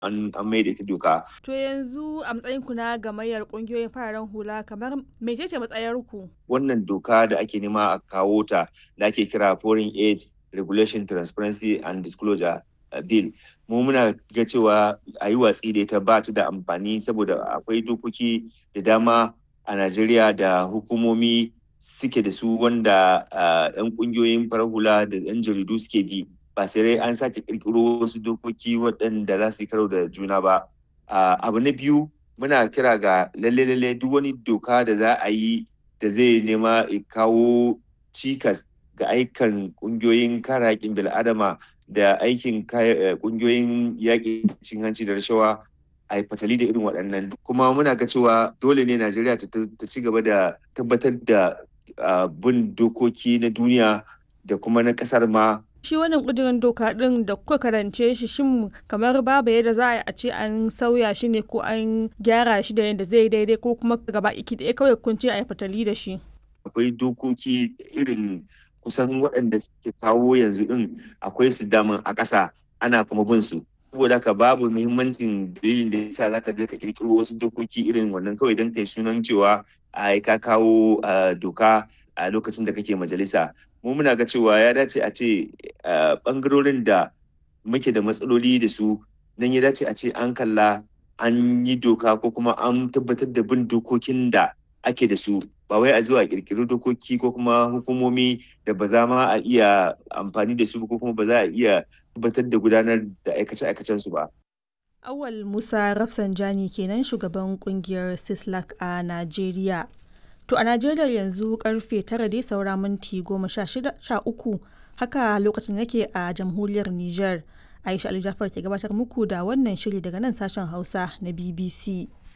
an mai da ita doka. To yanzu a matsayin ku na gamayyar kungiyoyin fararen hula kamar mecece matsayar ku? Wannan doka da ake nema a kawo ta da ake kira Foreign Aid Regulation Transparency and Disclosure Bill. Mu muna ga cewa a yi watsi da ita ba ta da amfani saboda akwai dokoki da dama a Najeriya da hukumomi suke da su wanda 'yan kungiyoyin farar hula da 'yan jaridu suke bi. ba sai an sake kirkiro wasu dokoki waɗanda za su yi karo da juna ba. Abu na biyu muna kira ga lalle-lalle duk wani doka da za a yi da zai nema kawo cikas ga aikan ƙungiyoyin kare haƙƙin bil'adama da aikin ƙungiyoyin yaƙi cin hanci da rashawa a yi fatali da irin waɗannan kuma muna ga cewa dole ne najeriya ta ci gaba da tabbatar da bin dokoki na duniya da kuma na ƙasar ma shi wannan kudirin doka din da kuka karance shi shin kamar babu yadda za a yi a ce an sauya shi ne ko an gyara shi da yadda zai daidai ko kuma gaba iki ɗaya kawai kun ce a yi fatali da shi akwai dokoki irin kusan waɗanda suke kawo yanzu din akwai su daman a ƙasa ana kuma bin su saboda haka babu muhimmancin dalilin da yasa za ka je ka kirkiro wasu dokoki irin wannan kawai don kai sunan cewa a ka kawo doka a lokacin da kake majalisa mu muna ga cewa ya dace a ce bangarorin da muke da matsaloli da su nan ya dace a ce an kalla an yi doka ko kuma an tabbatar da bin dokokin da ake da su ba wai a zuwa kirkiri dokoki ko kuma hukumomi da ba za ma a iya amfani da su ko kuma ba za a iya tabbatar da gudanar da aikace-aikacen su ba. Awal Musa Rafsanjani kenan shugaban kungiyar Sislak a Najeriya. To a Najeriya yanzu karfe tara dai saura minti goma sha uku haka lokacin yake a jamhuriyar Nijar. Aisha Ali Jafar ke gabatar muku da wannan shiri daga nan sashen Hausa na BBC.